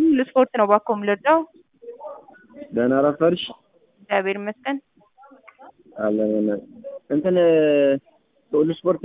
ለስፖርት ነው እባክዎ የምንረዳው? ደህና ረፈድሽ? እግዚአብሔር ይመስገን። አለን እንትን ሁሉ ስፖርት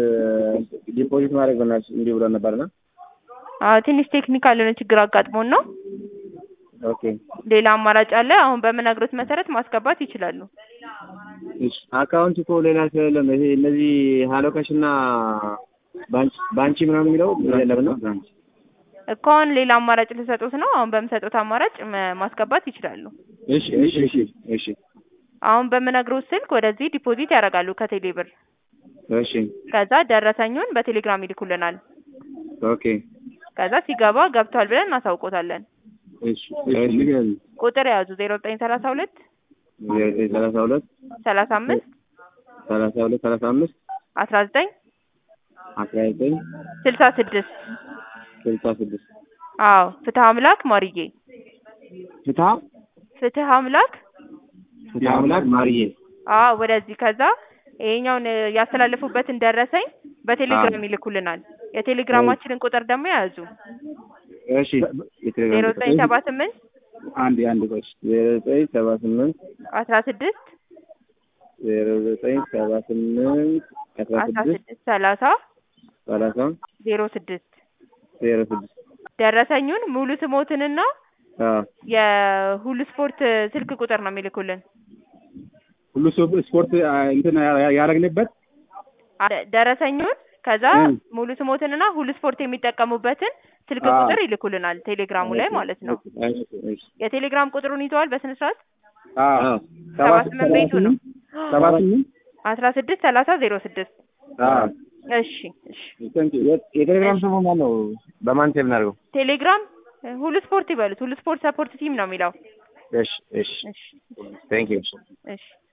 ዲፖዚት ማድረግ በእናትሽ እንዲህ ብሎ ነበርና አዎ ትንሽ ቴክኒካል የሆነ ችግር አጋጥሞን ነው። ኦኬ ሌላ አማራጭ አለ። አሁን በምነግሮት መሰረት ማስገባት ይችላሉ። እሺ አካውንት እኮ ሌላ ስለሌለም ይሄ እነዚህ ሀሎካሽ እና ባንቺ ባንቺ ምናምን የሚለው የለም ነው እኮ አሁን ሌላ አማራጭ ልሰጡት ነው። አሁን በምሰጡት አማራጭ መ- ማስገባት ይችላሉ። እሺ እሺ እሺ እሺ አሁን በምነግሮት ስልክ ወደዚህ ዲፖዚት ያደርጋሉ ከቴሌ ብር። እሺ ከዛ ደረሰኙን በቴሌግራም ይልኩልናል። ኦኬ ከዛ ሲገባ ገብቷል ብለን እናሳውቆታለን። እሺ እሺ ንገሪኝ ቁጥር የያዙ ዜሮ ዘጠኝ ሰላሳ ሁለት ዘጠኝ ሰላሳ ሁለት ሰላሳ አምስት ሰላሳ ሁለት ሰላሳ አምስት አስራ ዘጠኝ አስራ ዘጠኝ ስልሳ ስድስት ስልሳ ስድስት አዎ ፍትህ አምላክ ማርዬ ፍትሀ ፍትህ አምላክ ፍትሀ አምላክ ማርዬ አዎ ወደዚህ ከዛ ይሄኛውን እ፣ ያስተላለፉበትን ደረሰኝ በቴሌግራም ይልኩልናል። የቴሌግራማችንን ቁጥር ደግሞ ያዙ እሺ ዜሮ ዘጠኝ ሰባ ስምንት አንድ አንድ ቆይ ዜሮ ዘጠኝ ሰባ ስምንት አስራ ስድስት ዜሮ ዘጠኝ ሰባ ስምንት አስራ አስራ ስድስት ስድስት ሰላሳ ሰላሳ ዜሮ ስድስት ዜሮ ስድስት ደረሰኙን ሙሉ ስሞትንና አዎ የሁሉ ስፖርት ስልክ ቁጥር ነው የሚልኩልን። ሁሉ ሰው ስፖርት አ፣ እንትን ያ- ያደረግንበት አ- ደረሰኙን ከዛ እም። ሙሉ ስሞትንና ሁሉ ስፖርት የሚጠቀሙበትን ስልክ አዎ። ቁጥር ይልኩልናል ቴሌግራሙ ላይ ማለት ነው። እሺ እሺ የቴሌግራም ቁጥሩን ይዘዋል በስነ ስርዓት አዎ አዎ ሰባ ስምንት ቤቱ ነው ሰባ ስምንት አስራ ስድስት ሰላሳ ዜሮ ስድስት አዎ እሺ እሺ የቴሌግራም ስሙ ማን ነው? በማን ሴቭ እናድርገው? ቴሌግራም እ፣ ሁሉ ስፖርት ይበሉት ሁሉ ስፖርት ሰፖርት ቲም ነው የሚለው እሺ እሺ እሺ ቴንክ ዩ እሺ